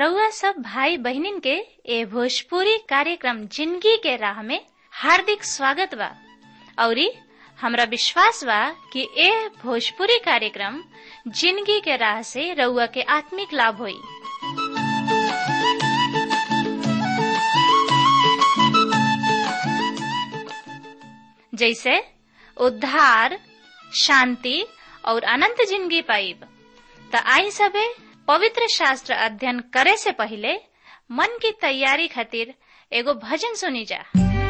रउआ सब भाई बहिनीन के ए भोजपुरी कार्यक्रम जिंदगी के राह में हार्दिक स्वागत बा औरी हमरा विश्वास बा कि ए भोजपुरी कार्यक्रम जिंदगी के राह से रउआ के आत्मिक लाभ होई जैसे उद्धार शांति और अनंत जिंदगी पाइब त आई सबे पवित्र शास्त्र अध्ययन करे से पहले मन की तैयारी खातिर एगो भजन सुनी जा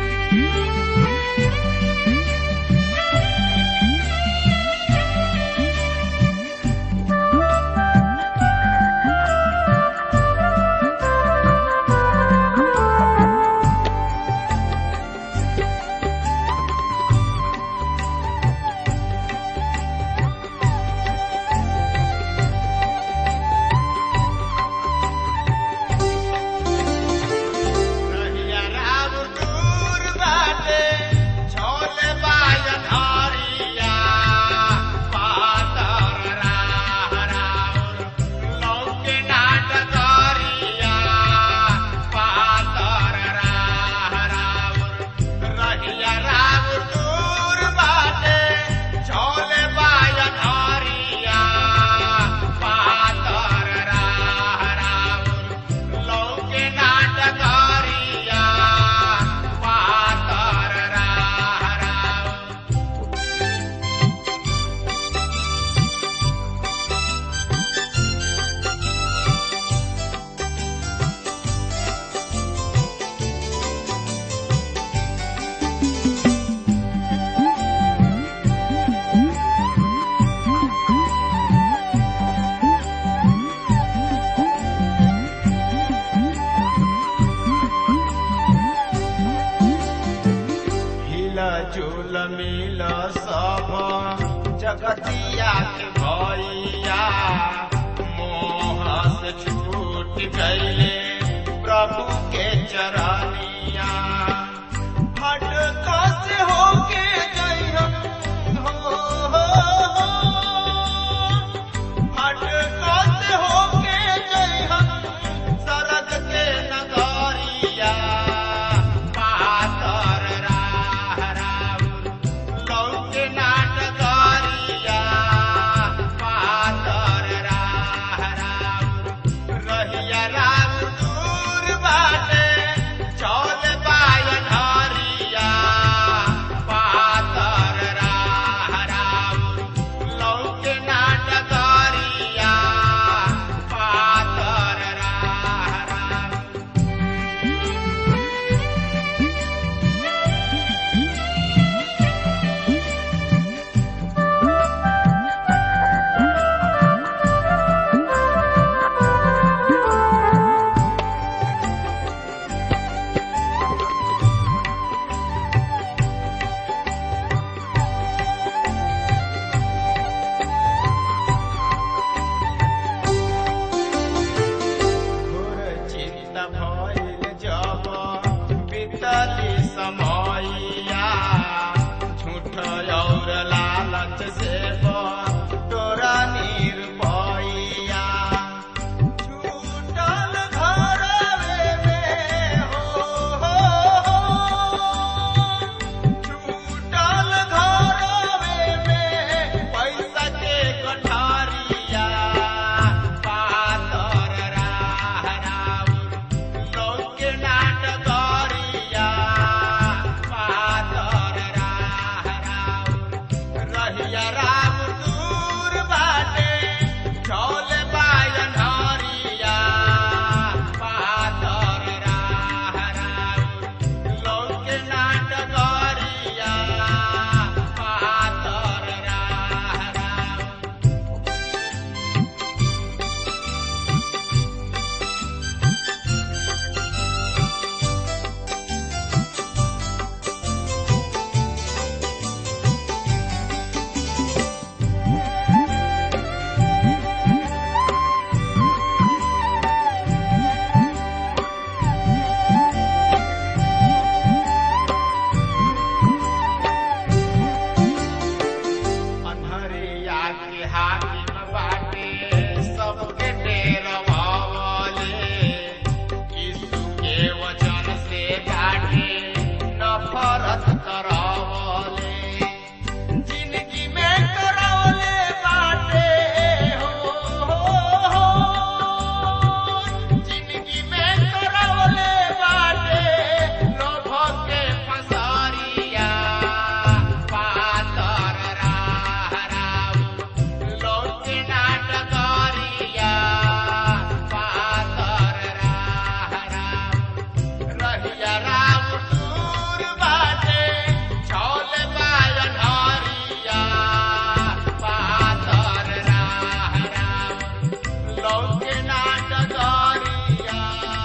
रहिया राम दूर बाटे, छोले बाजन हरिया, पातर राह राउर, लौके नाट करिया, पातर राह राउर। रहिया राम दूर बाटे, छोले बाजन हरिया, पातर राह राउर, लौके नाटकारिया पातर राह राउर। हिला झूल मिल सब जगतिया के भैया मोह से छूट गईले प्रभु के चरनिया हट से होके जइहन हो, हो, हो। हट से होके जइहन सरग के नगरिया पातर राह राउर लौके नाटकरिया पातर राह राउर रहिया राम दूर बाटे चौल बायन हरिया रहिया राम दूर बाटे छौले बायन हरिया पातर राह राम लौके नाट दरिया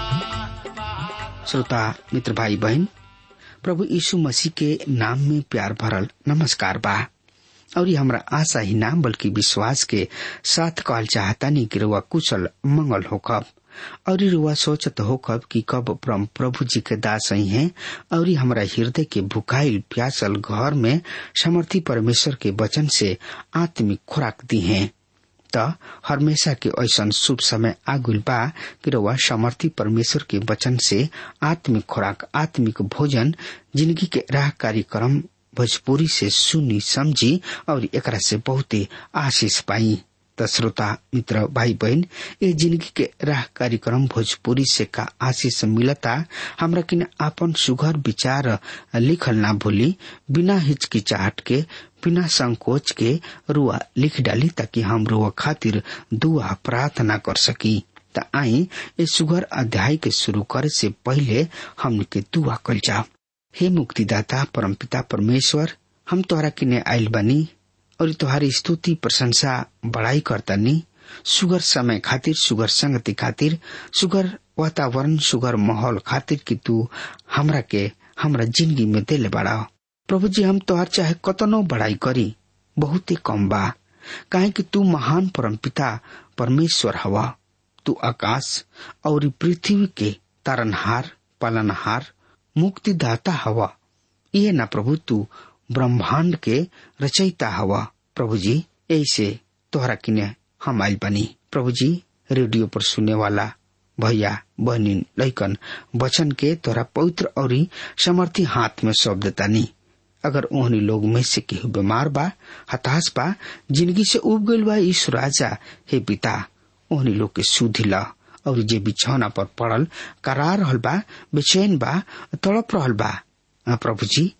पातर श्रोता मित्र भाई बहन प्रभु यीशु मसीह के नाम में प्यार भरल नमस्कार बा और ये हमरा आशा ही ना बल्कि विश्वास के साथ कहल चाहता नहीं कि रुआ कुशल मंगल होकब और ये रुआ सोचत होकब कि कब परम प्रभु जी के दास ही हैं और ये हमरा हृदय के भुखाइल प्यासल घर में समर्थी परमेश्वर के वचन से आत्मिक खुराक दी हैं त हमेशा के ऐसन शुभ समय आगुल बा कि रउआ समर्थी परमेश्वर के वचन से आत्मिक खुराक आत्मिक भोजन जिंदगी के राह कार्यक्रम भोजपुरी से सुनी समझी और एकरा से बहुते आशीष पाई त श्रोता मित्र भाई बहन ये जिंदगी के राह कार्यक्रम भोजपुरी से का आशीष मिलता हमरा किन आपन सुघर विचार लिखल ना भूली बिना हिचकिचाहट के बिना संकोच के रुआ लिख डाली ताकि हम रुआ खातिर दुआ प्रार्थना कर सकी त आई ये सुघर अध्याय के शुरू करे से पहले हमन के दुआ कल जाओ हे मुक्तिदाता परमपिता परमेश्वर हम तोहरा किने आयल बनी और तुम्हारी स्तुति प्रशंसा बड़ाई करतनी सुगर समय खातिर सुगर संगति खातिर सुगर वातावरण सुगर माहौल खातिर कि तू हमरा के हमरा जिंदगी में दिले बड़ा प्रभु जी हम तोहार चाहे कतनो बड़ाई करी बहुत ही कम बा काहे कि तू महान परमपिता परमेश्वर हवा तू आकाश और पृथ्वी के तारनहार पालनहार मुक्तिदाता हवा ये ना प्रभु तू ब्रह्मांड के रचयिता हवा प्रभु जी ऐसे तोहरा किने हम आयल बनी प्रभु जी रेडियो पर सुने वाला भैया बहनी लैकन वचन के तोरा पवित्र और समर्थी हाथ में सौंप देता नी अगर ओहनी लोग में से केहू बीमार बा हताश बा जिंदगी से उब गईल बा ईश्वर राजा हे पिता ओहनी लोग के सुधि ला और जे बिछौना पर पड़ल करा रहल बा बेचैन बा तड़प रहल बा प्रभु जी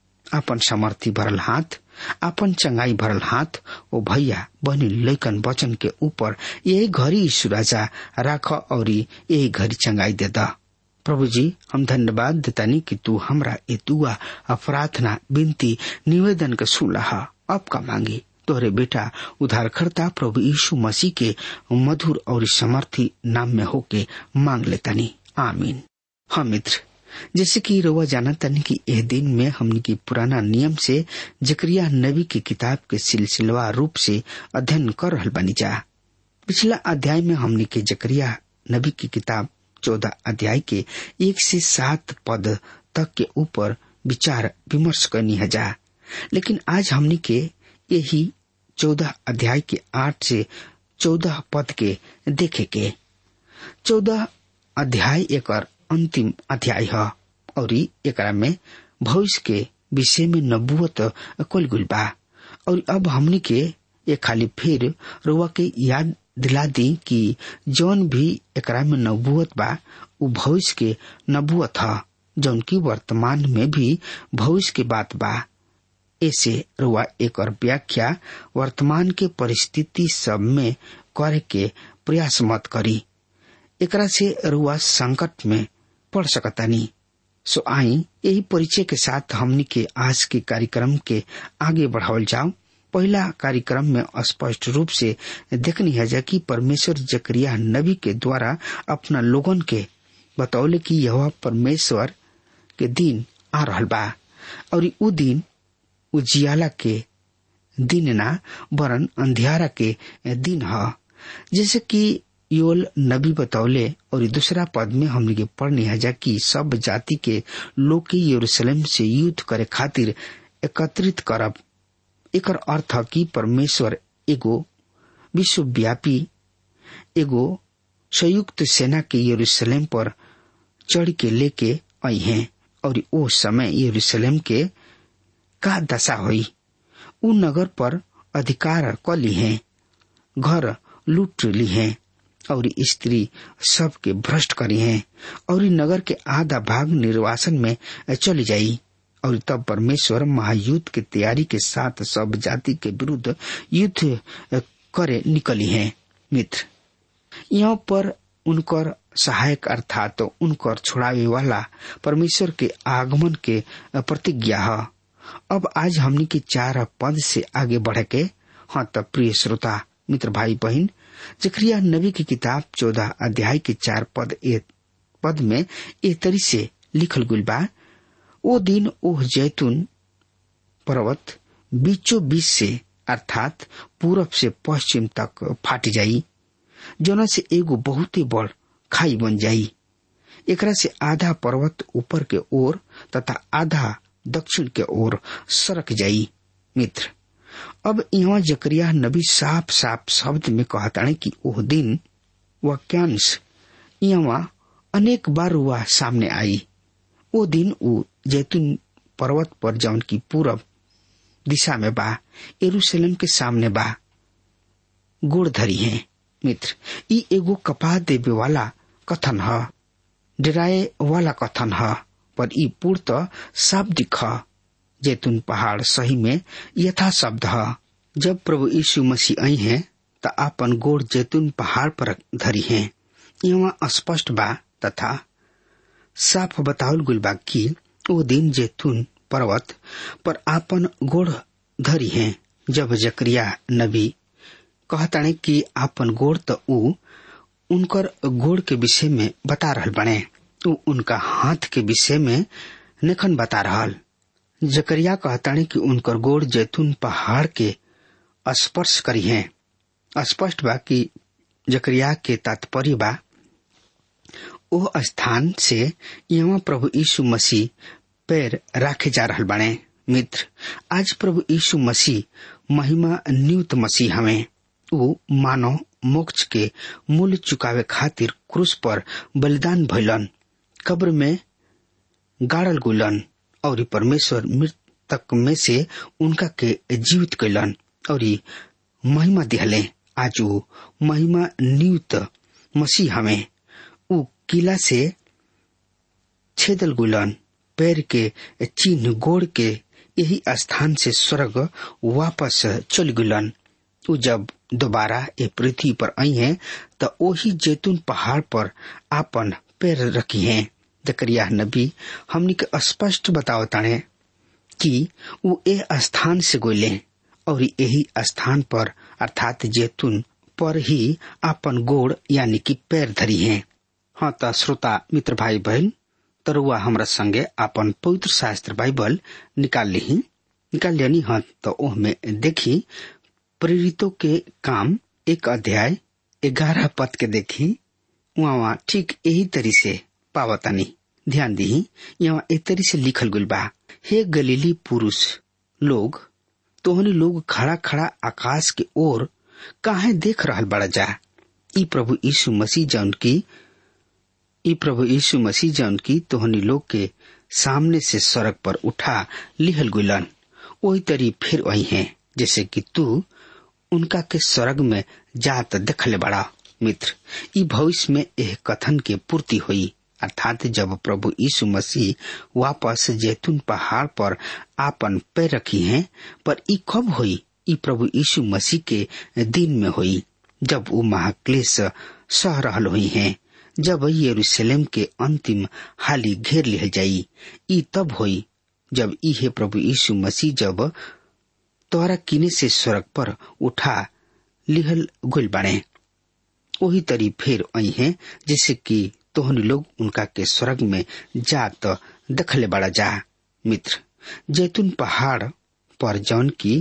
अपन समर्थी भरल हाथ अपन चंगाई भरल हाथ ओ भैया बहनी लैकन वचन के ऊपर यही घड़ी यीशु राजा राख और यही घड़ी चंगाई दे दा प्रभु जी हम धन्यवाद देतानी कि तू हमरा ए दुआ प्रार्थना विनती निवेदन के सुलह अब का मांगी तोहरे बेटा उधारकर्ता प्रभु यीशु मसीह के मधुर और समर्थी नाम में होके मांग लेतानी आमीन हाँ मित्र जैसे कि रोवा जाना तन की यह दिन में हमने की पुराना नियम से जकरिया नबी की किताब के सिलसिलवा रूप से अध्ययन कर रहल बनी जा पिछला अध्याय में हमने के जकरिया नबी की किताब चौदह अध्याय के एक से सात पद तक के ऊपर विचार विमर्श करनी है जा लेकिन आज हमने के यही चौदह अध्याय के आठ से चौदह पद के देखे के चौदह अध्याय एक अंतिम अध्याय है और एकरा में भविष्य के विषय में नबुअत कुल गुल बा और अब हमने के ये खाली फिर रुआ के याद दिला दी कि जौन भी एकरा में नबुअत बा उ भविष्य के नबुअत है जौन की वर्तमान में भी भविष्य के बात बा ऐसे रुआ एक और व्याख्या वर्तमान के परिस्थिति सब में करे के प्रयास मत करी एकरा से रुआ संकट में पड़ सकतानी सो आई यही परिचय के साथ हमनी के आज के कार्यक्रम के आगे बढ़ावल जाओ पहला कार्यक्रम में स्पष्ट रूप से देखनी है जा कि परमेश्वर जकरिया नबी के द्वारा अपना लोगन के बतौले कि यह परमेश्वर के दिन आ रहल बा और उ दिन उजियाला के दिन ना वरन अंधियारा के दिन ह जैसे कि योल नबी बतौले और दूसरा पद में हमने के पढ़ने है जा कि सब जाति के लोग के यरूशलेम से युद्ध करे खातिर एकत्रित करब एकर अर्थ कि परमेश्वर एगो विश्वव्यापी एगो संयुक्त सेना के यरूशलेम पर चढ़ के लेके आई हैं और ओ समय यरूशलेम के का दशा हुई उ नगर पर अधिकार क ली हैं घर लूट ली हैं और स्त्री सबके भ्रष्ट करी हैं और नगर के आधा भाग निर्वासन में चली जाई और तब परमेश्वर महायुद्ध की तैयारी के साथ सब जाति के विरुद्ध युद्ध करे निकली हैं मित्र यहाँ पर उनकर सहायक अर्थात तो उनकर छोड़ावे वाला परमेश्वर के आगमन के प्रतिज्ञा है अब आज हमनी के चार पद से आगे बढ़ के हाँ तब प्रिय श्रोता मित्र भाई बहन जक्रिया नबी की किताब चौदह अध्याय के चार पद ए पद में ए तरी से लिखल गुल बा ओ दिन ओह जैतून पर्वत बीचों बीच से अर्थात पूरब से पश्चिम तक फाट जाई जोना से एगो बहुत ही बड़ खाई बन जाई एकरा से आधा पर्वत ऊपर के ओर तथा आधा दक्षिण के ओर सरक जाई मित्र अब यहाँ जकरिया नबी साफ साफ शब्द में कहताने कि ओह दिन वाक्यांश यहाँ अनेक बार हुआ सामने आई वो दिन उ जैतून पर्वत पर जौन की पूरब दिशा में बा एरूशलेम के सामने बा गोड़ धरी है मित्र ई एगो कपा देवे वाला कथन है डराए वाला कथन है पर ई पूर्त शाब्दिक है जैतून पहाड़ सही में यथा शब्द है जब प्रभु यीशु मसीह आई हैं त आपन गोड़ जैतून पहाड़ पर धरी हैं यहाँ स्पष्ट बा तथा साफ बतावल गुल बा कि ओ दिन जैतून पर्वत पर आपन गोड़ धरी हैं जब जकरिया नबी कहताने कि आपन गोड़ त ऊ उनकर गोड़ के विषय में बता रहल बने ऊ उनका हाथ के विषय में नेखन बता रहल जकरिया कहताने कि उनकर गोड़ जैतून पहाड़ के स्पर्श करी हैं स्पष्ट बा कि जकरिया के तात्पर्य बा ओ स्थान से यहाँ प्रभु यीशु मसीह पैर राखे जा रहल बने मित्र आज प्रभु यीशु मसीह महिमा नियुक्त मसीह हमें वो मानव मोक्ष के मूल्य चुकावे खातिर क्रूस पर बलिदान भैलन कब्र में गाड़ल गुलन और परमेश्वर मृतक में से उनका के जीवित कैलन और महिमा दिहले आज वो महिमा नियुक्त मसीह हमें उ किला से छेदल गुलन पैर के चिन्ह गोड़ के यही स्थान से स्वर्ग वापस चल गुलन उ जब दोबारा ए पृथ्वी पर आई हैं तो वही जैतून पहाड़ पर आपन पैर रखी हैं जकरिया नबी हमनी के स्पष्ट बताओ ताने कि वो ए स्थान से गोले और यही स्थान पर अर्थात जैतून पर ही आपन गोड़ यानी कि पैर धरी हैं हाँ त श्रोता मित्र भाई बहन तरुआ हमरा संगे आपन पवित्र शास्त्र बाइबल निकाल ली निकाल लेनी हाँ तो ओह में देखी प्रेरितों के काम एक अध्याय ग्यारह पद के देखी वहाँ ठीक यही तरी से पावतानी ध्यान दी यहाँ एक तरी से लिखल गुल बा हे गलीली पुरुष लोग तोहनी लोग खड़ा खड़ा आकाश के ओर काहे देख रहल बड़ा जा ई प्रभु यीशु मसीह जौन की ई प्रभु यीशु मसीह जौन की तोहनी लोग के सामने से सड़क पर उठा लिहल गुलन वही तरी फिर वही है जैसे कि तू उनका के स्वर्ग में जात देखले बड़ा मित्र ई भविष्य में यह कथन के पूर्ति हुई अर्थात जब प्रभु यीशु मसीह वापस जैतून पहाड़ पर आपन पैर रखी हैं पर ई कब हुई ई प्रभु यीशु मसीह के दिन में हुई जब वो महाक्लेश सह रहल हुई हैं जब यरूशलेम के अंतिम हाली घेर लिहल जाई ई तब हुई जब इहे प्रभु यीशु मसीह जब तोरा किने से स्वर्ग पर उठा लिहल गुल बने वही तरी फिर आई है जैसे कि तोहनी लोग उनका के स्वर्ग में जात दखले बड़ा जा मित्र जैतून पहाड़ पर जौन की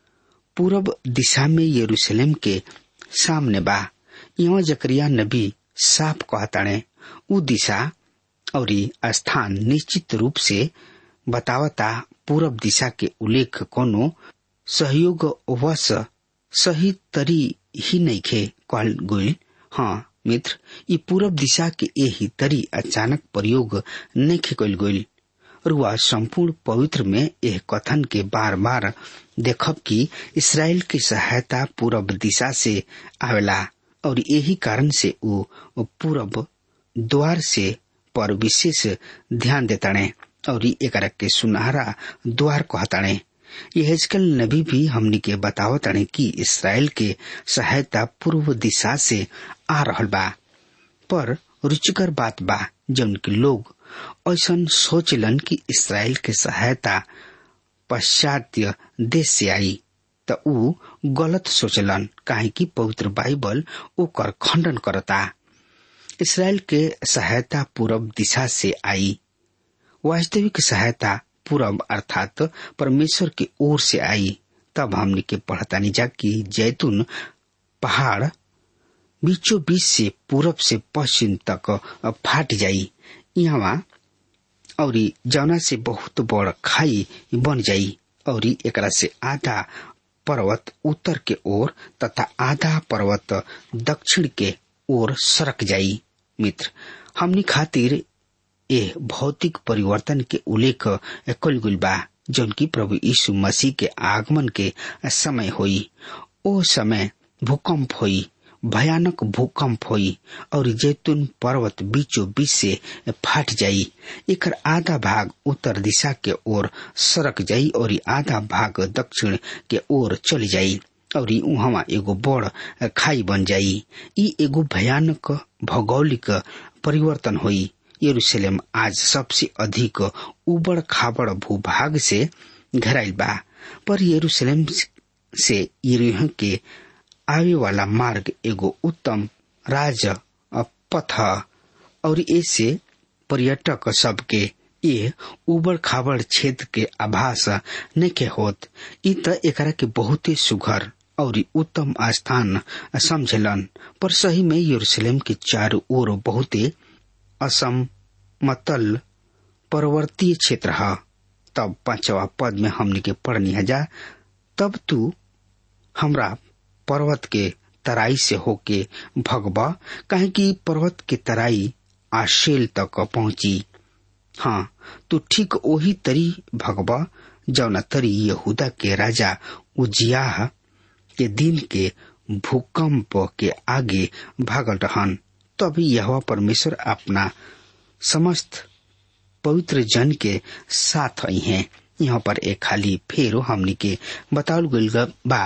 पूरब दिशा में यरूशलेम के सामने बा यहाँ जकरिया नबी साफ कहताणे उ दिशा और स्थान निश्चित रूप से बतावता पूरब दिशा के उल्लेख कोनो सहयोग वश सही तरी ही नहीं खे कहल गुल हाँ मित्र ये पूरब दिशा के यही तरी अचानक प्रयोग नहीं खे कल गुल रुआ संपूर्ण पवित्र में यह कथन के बार बार देखब कि इसराइल की सहायता पूरब दिशा से आवेला और यही कारण से वो पूरब द्वार से पर विशेष ध्यान देताणे और एक के सुनहरा द्वार कहताणे ये हेजकल नबी भी हमनी के बतावताणे कि इसराइल के सहायता पूर्व दिशा से आ रहल बा पर रुचिकर बात बा जौन की लोग ऐसा सोचलन कि इसराइल के सहायता पश्चात्य देश से आई त ऊ गलत सोचलन काहे कि पवित्र बाइबल ओकर खंडन करता इसराइल के सहायता पूरब दिशा से आई वास्तविक सहायता पूरब अर्थात परमेश्वर की ओर से आई तब हमने के पढ़तानी जा कि जैतून पहाड़ बीचों बीच से पूरब से पश्चिम तक फाट जाई यहाँ और जौना से बहुत बड़ खाई बन जाई और एकरा से आधा पर्वत उत्तर के ओर तथा आधा पर्वत दक्षिण के ओर सरक जाई मित्र हमनी खातिर ए भौतिक परिवर्तन के उल्लेख कल गुल बा जौन की प्रभु यीशु मसीह के आगमन के समय होई ओ समय भूकंप होई भयानक भूकंप होई और जैतून पर्वत बीचों बीच से फाट जाई एकर आधा भाग उत्तर दिशा के ओर सरक जाई और आधा भाग दक्षिण के ओर चली जाई और वहां एगो बड़ खाई बन जाई ई एगो भयानक भौगोलिक परिवर्तन होई यरूशलेम आज सबसे अधिक उबड़ खाबड़ भूभाग से घराइल बा पर यरूशलेम से यरीह के आवे वाला मार्ग एगो उत्तम राज पथ और ऐसे पर्यटक सबके ये उबड़ खाबड़ क्षेत्र के आभास नके होत इ त एकरा के बहुते सुघर और उत्तम स्थान समझलन पर सही में यरूशलेम के चारों ओर बहुते असमतल पर्वतीय क्षेत्र है तब पांचवा पद में हमने के पढ़नी है जा तब तू हमरा पर्वत के तराई से होके भगबा कहे कि पर्वत के तराई आशेल तक पहुंची हाँ तू ठीक वही तरी भगबा जौना तरी यहूदा के राजा उजियाह के दिन के भूकंप के आगे भागल रहन तब यह परमेश्वर अपना समस्त पवित्र जन के साथ आई हैं यहाँ पर एक खाली फेरो हमनी के बतावल गल बा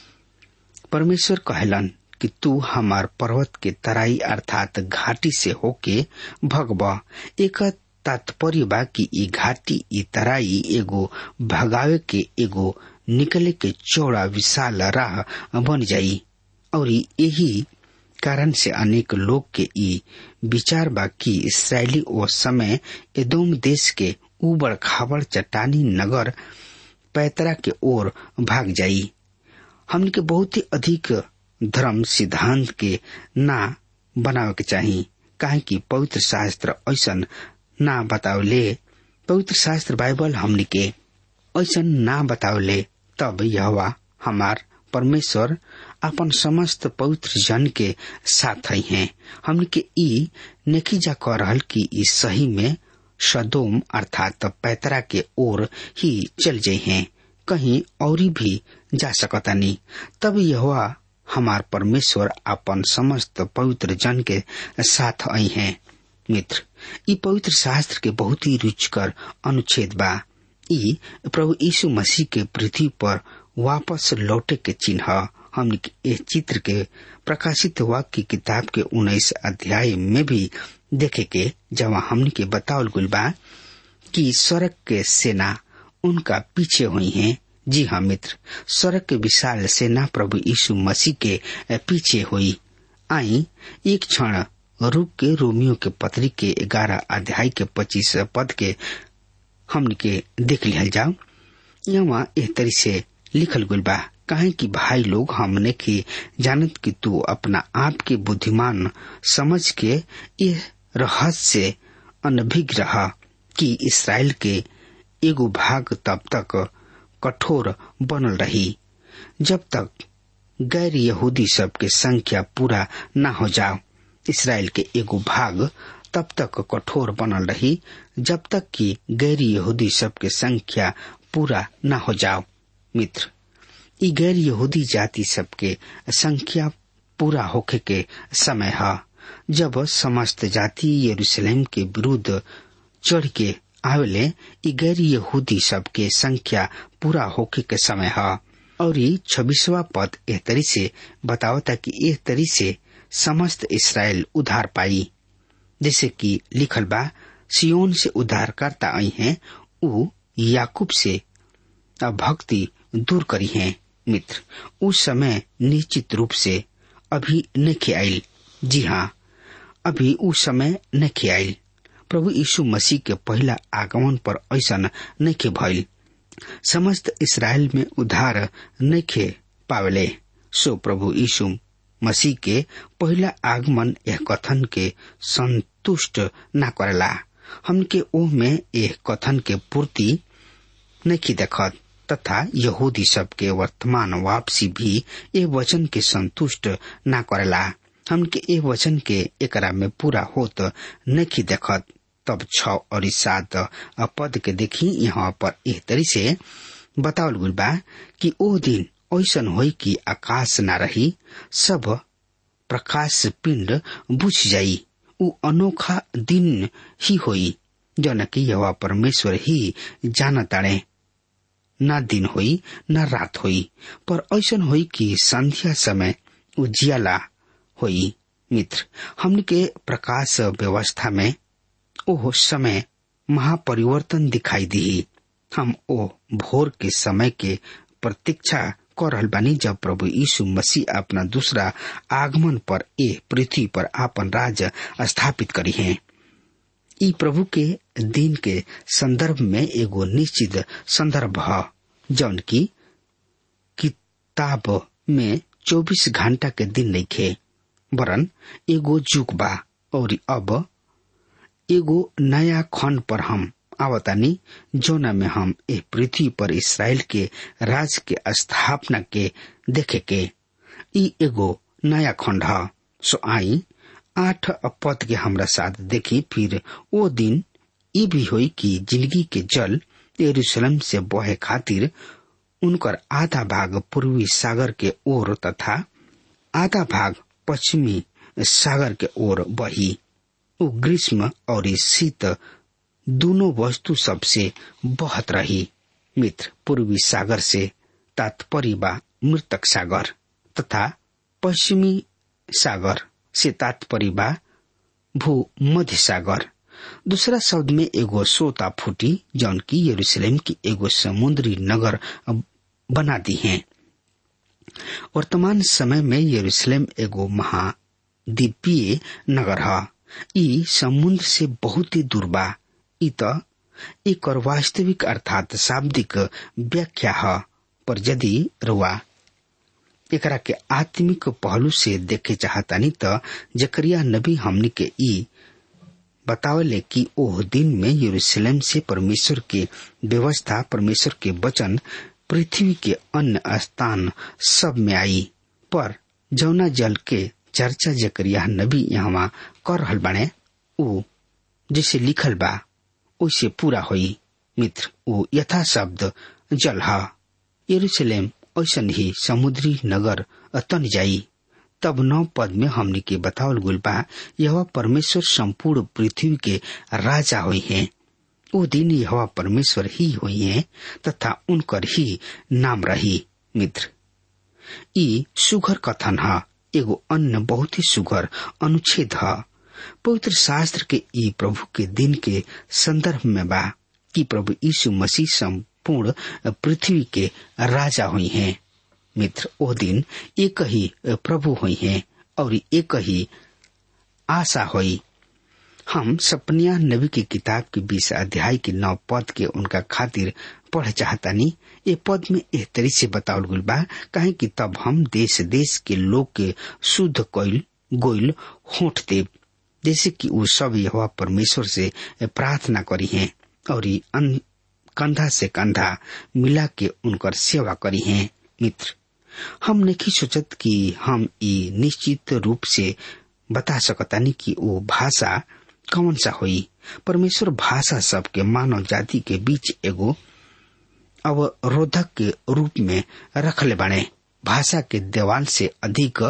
परमेश्वर कहलन कि तू हमार पर्वत के तराई अर्थात घाटी से होके भगवा एक तात्पर्य बा कि ई घाटी ई तराई एगो भगावे के एगो निकले के चौड़ा विशाल राह बन जाई और यही कारण से अनेक लोग के ई विचार बा कि इसराइली ओ समय एदोम देश के उबड़ खाबड़ चट्टानी नगर पैतरा के ओर भाग जाई हमने के बहुत ही अधिक धर्म सिद्धांत के ना बनावे के चाही काहे कि पवित्र शास्त्र ऐसा ना बतावले पवित्र शास्त्र बाइबल हमने के ऐसा ना बतावले तब यह हमार परमेश्वर अपन समस्त पवित्र जन के साथ ही हैं हमने के ई नेखीजा कह रहल कि ई सही में सदोम अर्थात पैतरा के ओर ही चल जाये हैं कहीं और भी जा सकता नहीं तब यह हमार परमेश्वर अपन समस्त पवित्र जन के साथ आई हैं मित्र ई पवित्र शास्त्र के बहुत ही रुचकर अनुच्छेद बा ई प्रभु यीशु मसीह के पृथ्वी पर वापस लौटे के चिन्ह हमने इस चित्र के प्रकाशित वाक्य किताब के उन्नीस अध्याय में भी देखे के जहाँ हमने के बतावल गुल बा कि स्वर्ग के सेना उनका पीछे हुई हैं जी हाँ मित्र स्वर्ग के विशाल सेना प्रभु यीशु मसीह के पीछे हुई आई एक क्षण रूप के रोमियो के पत्री के ग्यारह अध्याय के पच्चीस पद के हमन के देख लिया जाओ यहाँ एक तरी से लिखल गुल बा कहे कि भाई लोग हमने की जानत कि तू अपना आप के बुद्धिमान समझ के ये रहस्य से अनभिज्ञ रहा कि इसराइल के एगो भाग तब तक कठोर बनल रही जब तक गैर यहूदी सब के संख्या पूरा न हो जाओ इसराइल के एगो भाग तब तक कठोर बनल रही जब तक कि गैर यहूदी सब के संख्या पूरा न हो जाओ मित्र ई गैर यहूदी जाति सबके संख्या पूरा होखे के समय है जब समस्त जाति यरूशलेम के विरुद्ध चढ़ के आवेले ई गैर यहूदी सबके संख्या पूरा होके के समय है और ये छब्बीसवा पद एह तरी से बतावता कि एह तरी से समस्त इसराइल उधार पाई जैसे कि लिखल बा सियोन से उद्धारकर्ता आई हैं उ याकूब से भक्ति दूर करी है मित्र उस समय निश्चित रूप से अभी नहीं आयल जी हाँ अभी उस समय नहीं आयल प्रभु यीशु मसीह के पहला आगमन पर ऐसा नहीं भइल समस्त इसराइल में उद्धार नहीं पावले सो प्रभु यीशु मसीह के पहला आगमन यह कथन के संतुष्ट न करेला हमके ओह में यह कथन के पूर्ति नहीं देखत तथा यहूदी सब के वर्तमान वापसी भी ये वचन के संतुष्ट न करेला हमके ए वचन के एकरा में पूरा होत नहीं देखत तब छ और सात पद के देखी यहाँ पर एह तरी से बतावल गुल बा कि ओ दिन ऐसन होई कि आकाश न रही सब प्रकाश पिंड बुझ जाई उ अनोखा दिन ही होई जौन कि यह परमेश्वर ही जान ताड़े न दिन होई न रात होई पर ऐसन होई कि संध्या समय उजियाला होई मित्र हमन के प्रकाश व्यवस्था में ओह समय महापरिवर्तन दिखाई दी हम ओ भोर के समय के प्रतीक्षा कर रहल बानी जब प्रभु यीशु मसीह अपना दूसरा आगमन पर ए पृथ्वी पर आपन राज स्थापित करी है ई प्रभु के दिन के संदर्भ में एगो निश्चित संदर्भ है जौन की किताब में 24 घंटा के दिन नहीं खे वरन एगो जुग बा और अब एगो नया खंड पर हम आवतानी जोना में हम ए पृथ्वी पर इसराइल के राज के स्थापना के देखे के ई एगो नया खंड है सो आई आठ पद के हमरा साथ देखी फिर वो दिन ये भी हुई कि जिंदगी के जल यरूशलेम से बहे खातिर उनकर आधा भाग पूर्वी सागर के ओर तथा आधा भाग पश्चिमी सागर के ओर बही उ ग्रीष्म और शीत दोनों वस्तु सबसे बहत रही मित्र पूर्वी सागर से तात्पर्य बा मृतक सागर तथा पश्चिमी सागर से तात्पर्य बा भू मध्य सागर दूसरा शब्द में एगो सोता फूटी जौन की यरूशलेम की एगो समुद्री नगर बना दी है वर्तमान समय में यरूशलेम एगो महाद्वीपीय नगर है ई समुद्र से बहुत ही दूर बा ई तो एक और वास्तविक अर्थात शाब्दिक व्याख्या है पर यदि रुआ एकरा के आत्मिक पहलू से देखे चाहतानी त जकरिया नबी हमनी के ई बतावले कि ओह दिन में यरूशलेम से परमेश्वर के व्यवस्था परमेश्वर के वचन पृथ्वी के अन्य स्थान सब में आई पर जौना जल के चर्चा जकरिया नबी यहाँ कर रहल बाने ऊ जैसे लिखल बा वैसे पूरा होई मित्र ऊ यथा शब्द जल है यरूशलेम ऐसन ही समुद्री नगर तन जाई तब नौ पद में हमने के बतावल गुल बा यह परमेश्वर संपूर्ण पृथ्वी के राजा हुई हैं वो दिन यह परमेश्वर ही हुई हैं तथा उनकर ही नाम रही मित्र ई सुघर कथन है एगो अन्य बहुत ही सुघर अनुच्छेद है पवित्र शास्त्र के ई प्रभु के दिन के संदर्भ में बा कि प्रभु यीशु मसीह संपूर्ण पृथ्वी के राजा हुई हैं मित्र ओ दिन एक ही प्रभु हुई हैं और एक ही आशा हुई हम सपनिया नबी की किताब के बीस अध्याय के नौ पद के उनका खातिर पढ़ चाहतानी ये पद में एह तरी से बतावल गुल बा कहे कि तब हम देश देश के लोग के शुद्ध कोइल गोइल होठ देव जैसे कि वो सब यह परमेश्वर से प्रार्थना करी हैं और कंधा से कंधा मिला के उनकर सेवा करी हैं मित्र हम नहीं सोचत कि हम ई निश्चित रूप से बता सकतानी कि वो भाषा कौन सा हुई परमेश्वर भाषा सबके मानव जाति के बीच एगो अवरोधक के रूप में रखले बाणे भाषा के देवाल से अधिक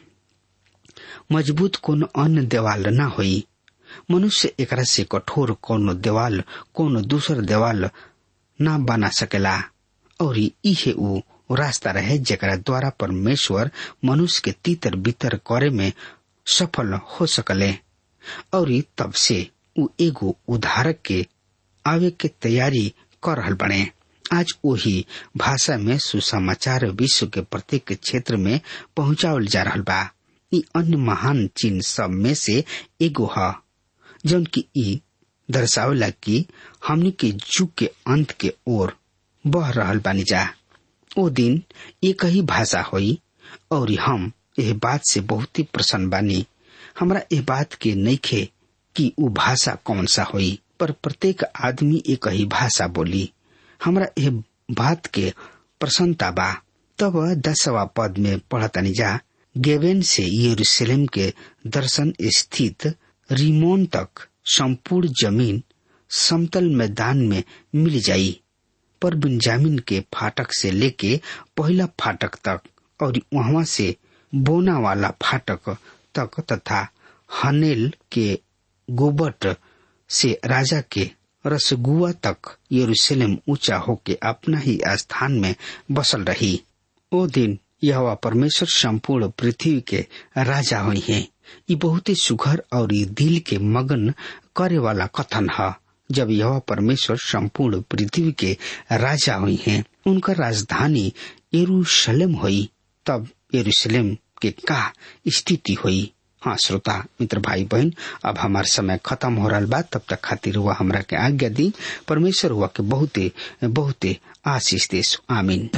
मजबूत कोनो अन्य देवाल न होई मनुष्य एकरा से कठोर कोनो देवाल कोनो दूसर देवाल न बना सकेला और इहे ऊ रास्ता रहे जेकरा द्वारा परमेश्वर मनुष्य के तीतर बितर करे में सफल हो सकले और तब से उ एगो उधारक के आवे के तैयारी कर रहल बने आज वही भाषा में सुसमाचार विश्व के प्रत्येक क्षेत्र में पहुंचावल जा रहल बा ई अन्य महान चिन्ह सब में से एगो ह जौन की ई दर्शावला कि हमनी के जुग के अंत के ओर बह रहल बानी जा ओ दिन एक ही भाषा होई और हम यह बात से बहुत ही प्रसन्न बानी हमरा यह बात के नइखे कि उ भाषा कौन सा होई पर प्रत्येक आदमी एक ही भाषा बोली हमरा यह बात के प्रसन्नता बा तब दसवा पद में पढ़तनी जा गेवेन से यरूशलेम के दर्शन स्थित रिमोन तक संपूर्ण जमीन समतल मैदान में मिल जाई पर बिन्जामिन के फाटक से लेके पहला फाटक तक और वहां से बोना वाला फाटक तक तथा हनेल के गोबट से राजा के रसगुआ तक यरूशलेम ऊंचा होके अपना ही स्थान में बसल रही ओ दिन यह परमेश्वर संपूर्ण पृथ्वी के राजा हुई है ये बहुत ही सुघर और ये दिल के मगन करे वाला कथन है जब यह परमेश्वर संपूर्ण पृथ्वी के राजा हुई हैं उनका राजधानी यरूशलेम हुई तब यरूशलेम के का स्थिति हुई हाँ श्रोता मित्र भाई बहन अब हमार समय खत्म हो रहा बा तब तक खातिर हुआ हमरा के आज्ञा दी परमेश्वर हुआ के बहुते बहुते आशीष देश आमीन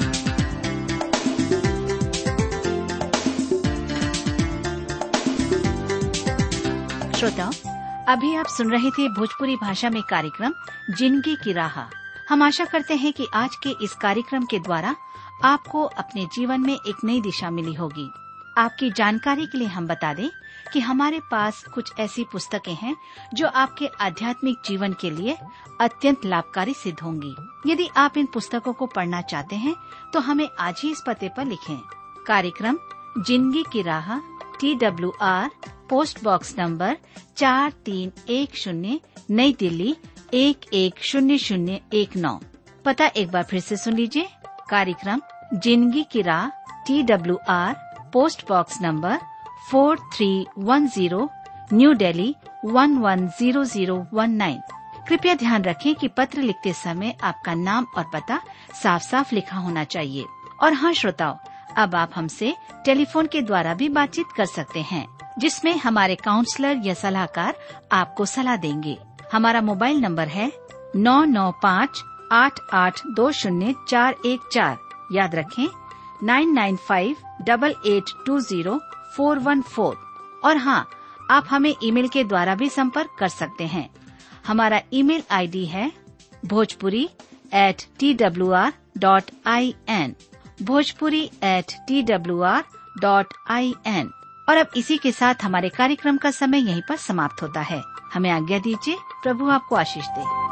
श्रोताओं अभी आप सुन रहे थे भोजपुरी भाषा में कार्यक्रम जिंदगी की राह हम आशा करते हैं कि आज के इस कार्यक्रम के द्वारा आपको अपने जीवन में एक नई दिशा मिली होगी आपकी जानकारी के लिए हम बता दें कि हमारे पास कुछ ऐसी पुस्तकें हैं जो आपके आध्यात्मिक जीवन के लिए अत्यंत लाभकारी सिद्ध होंगी यदि आप इन पुस्तकों को पढ़ना चाहते हैं तो हमें आज ही इस पते पर लिखें कार्यक्रम जिंदगी की राह T W R post box number चार तीन एक शून्य नई दिल्ली एक एक शून्य शून्य एक नौ पता एक बार फिर से सुन लीजिए कार्यक्रम जिंदगी की राह T W R post box number four three one zero new Delhi one one zero zero one nine कृपया ध्यान रखें कि पत्र लिखते समय आपका नाम और पता साफ साफ लिखा होना चाहिए और हाँ श्रोताओं अब आप हमसे टेलीफोन के द्वारा भी बातचीत कर सकते हैं जिसमें हमारे काउंसलर या सलाहकार आपको सलाह देंगे हमारा मोबाइल नंबर है नौ नौ पाँच आठ आठ दो शून्य चार एक चार याद रखें nine nine five double eight two zero four one four और हाँ आप हमें ईमेल के द्वारा भी संपर्क कर सकते हैं हमारा ईमेल आईडी है Bhojpuri at T W R dot I N Bhojpuri at T W R dot I N और अब इसी के साथ हमारे कार्यक्रम का समय यहीं पर समाप्त होता है हमें आज्ञा दीजिए प्रभु आपको आशीष दे